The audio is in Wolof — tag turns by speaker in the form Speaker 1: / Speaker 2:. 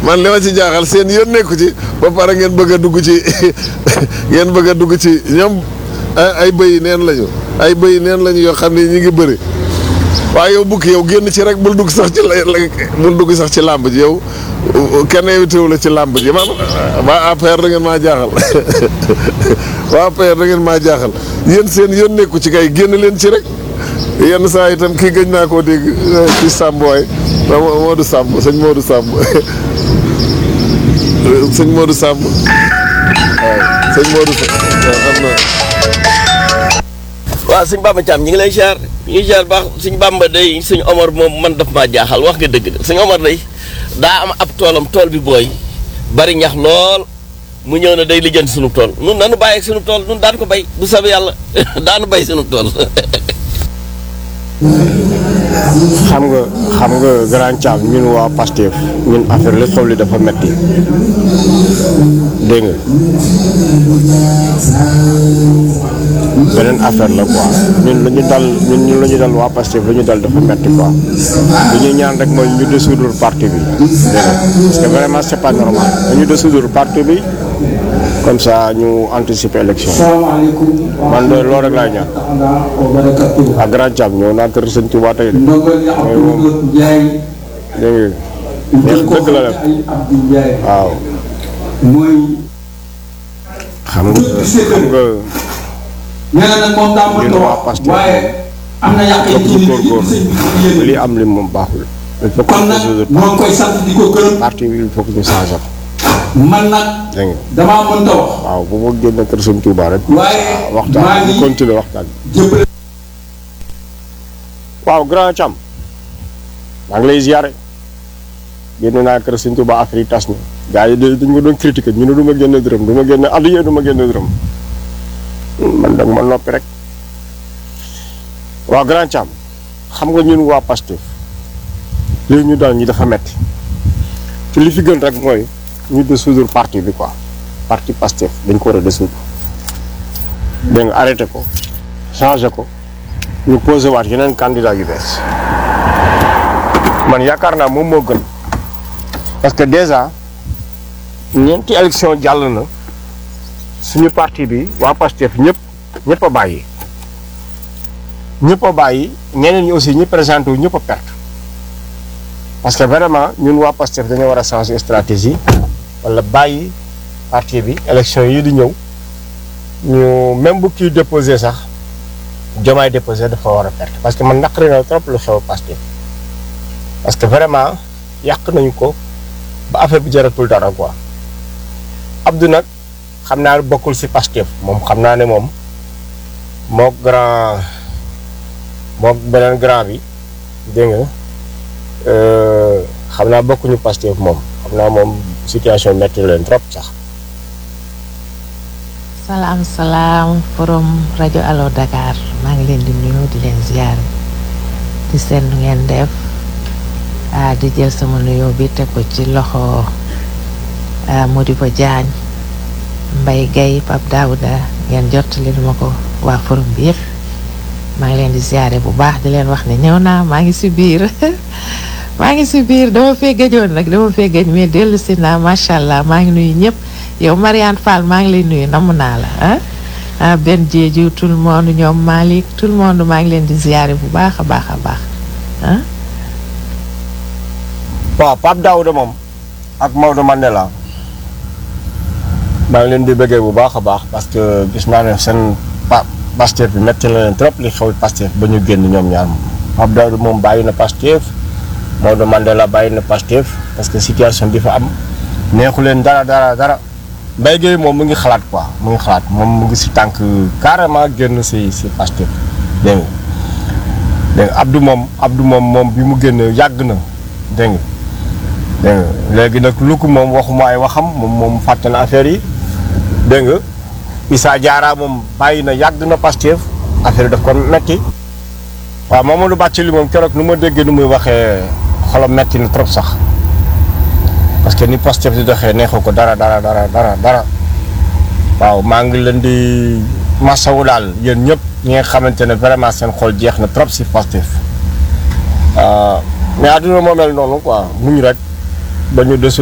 Speaker 1: man li ma ci jaaxal seen yoon nekku ci ba pare ngeen bëgg a dugg ci ngeen bëgg a dugg ci ñoom ay bëy neen lañu ay bëy neen lañu yoo xam ne ñi ngi bëri waaye yow bukki yow génn ci rek bul dugg sax ci la bul dugg sax ci làmb ji yow kenn invité wu la ci làmb ji man waa APR da ngeen maa jaaxal waa APR da ngeen maa jaaxal yéen seen yoon nekku ci kay génn leen ci rek yenn saa itam kii gëj naa koo dégg ci Samb waay Modou Samb sëñ Modou Samb sëñ Modou Samb waaw sëñ Modou Samb am na
Speaker 2: waaw sëñ Bamba Thiam ñu ngi lay ziar ñu ngi ziar baax sëñ Bamba day sëñ Omar moom man daf maa jaaxal wax nga dëgg de sëñ Omar day daa am ab toolam tool bi booy bari ñax lool mu ñëw ne day lijjanti sunu tool nun nanu bàyyi ak sunu tool nun daan ko bay bu sabi yàlla daanu bay sunu tool
Speaker 3: xam nga xam nga grand Thiam ñun waa Pastef ñun affaire li xew li dafa metti dégg nga beneen affaire la quoi ñun la ñu dal ñun ñun la ñu dal waa Pastef la ñu dal dafa metti quoi li ñuy ñaan rek mooy ñu dissoudre parti bi dégg nga parce que vraiment c'est pas normal dañu dissoudre parti bi comme ça ñu anticiper élection man de loolu rek laay ñaan ak grand Thiam ñëw naa kër sëñ Touba tey de mooy moom dégg nga neex dëgg la def waaw xam nga xam nga
Speaker 4: nee na nag moom daa mën
Speaker 3: ñun
Speaker 4: a
Speaker 3: waa
Speaker 4: wax
Speaker 3: Pastef
Speaker 4: waaye am na yàq yi ci
Speaker 3: ñu
Speaker 4: nit
Speaker 3: góorgóorlu
Speaker 4: ñi sëñ bi yéen
Speaker 3: li am li moom baaxul il faut que
Speaker 4: kon
Speaker 3: ñu
Speaker 4: nag
Speaker 3: dissoudre
Speaker 4: moo ngi koy sant di ko gërëm
Speaker 3: parti bi il faut que ñu changer ko
Speaker 4: man nag
Speaker 3: dégg nga
Speaker 4: damaa mënta wax
Speaker 3: waaw bu ma génne kër sëñ Touba rek
Speaker 4: waaye maa
Speaker 3: waxtaan
Speaker 4: ngi
Speaker 3: ñu continuer waxtaan
Speaker 4: jëppale
Speaker 3: waaw grand Thiam maa ngi lay ziare génne naa kër sëñ Touba affaire yi tas na gars yi dañ ma doon critiquer ñu ne du ma génne dërëm du ma génne addiya du ma génne dërëm man dag ma noppi rek waaw grand Thiam xam nga ñun waa Pastef léegi ñu dal ñi dafa metti te li fi gën rek mooy ñu dissoudre parti bi quoi parti Pastef dañ ko war a dissoudre dégg nga arrêté ko changé ko ñu posé waat yeneen candidat yu bees man yaakaar naa moom moo gën parce que déjà ñeenti élection jàll na suñu parti bi waa Pastef ñëpp ñëpp a bàyyi ñëpp a bàyyi ñeneen ñi aussi ñi présenté wu ñëpp a perte parce que vraiment ñun waa Pastef dañoo war a changer stratégie wala bàyyi parti bi élection yi di ñëw ñu même bu kii déposé sax Diomaye déposé dafa war a perte parce que man naqari na trop lu xew Pastef parce que vraiment yàq nañu ko ba affaire bi jaratul dara quoi Abdou nag xam naa ne bokkul ci Pastef moom xam naa ne moom moo grand moo beneen grand bi dégg nga euh, xam naa bokkuñu Pastef moom xam naa moom situation metti na leen trop sax
Speaker 5: salaam salaam forum rajo Allo Dakar maa ngi leen di nuyu di leen ziar di seen nu ngeen def ah di jël sama nuyoo bi teg ko ci loxo ah Modibo Diagne Mbaye Guèye Pape Daouda ngeen jottali ma ko waa forum bi yëpp maa ngi leen di ziare bu baax di leen wax ne ñëw naa maa ngi si biir maa ngi si biir dama fee gëjoon nag dama fee gëj mais dellu si naa macha allah maa ngi nuyu ñëpp yow Mariane Fall maa ngi lay nuyu namm naa la ah ah benn jeeju tout le monde ñoom Malick tout le monde maa ngi leen di ziare bu baax a baax a baax ah.
Speaker 3: waaw Pape Daouda moom ak Maodo Mandela maa ngi leen di bëggee bu baax a baax parce que gis naa ne seen pa Pastef bi metti na leen trop li xew Pastef ba ñu génn ñoom ñaar moom Pape Daouda moom bàyyi na Pastef Maodo Mandela bàyyi na Pastef parce que situation bi fa am neexu leen dara dara dara Mbaye Guèye moom mu ngi xalaat quoi mu ngi xalaat moom mu ngi si tànk carrément génn si si Pastef dégg nga dégg nga Abdou moom Abdou moom moom bi mu génn yàgg na dégg nga dégg nga léegi nag lu ko moom waxuma ay waxam moom moom fàtte na affaire yi dégg nga Issa Diarra moom bàyyi na yàgg na Pastef affaire yi daf ko metti waaw Mamadou Bathily moom keroog nu ma déggee nu muy waxee xolam metti na trop sax parce que ni Pastef di doxee neexu ko dara dara dara dara dara waaw maa ngi leen di masawu daal yéen ñëpp ñi nga xamante ne vraiment seen xol jeex na trop si Pastef mais àdduna moo mel noonu quoi muñ rek ba ñu desu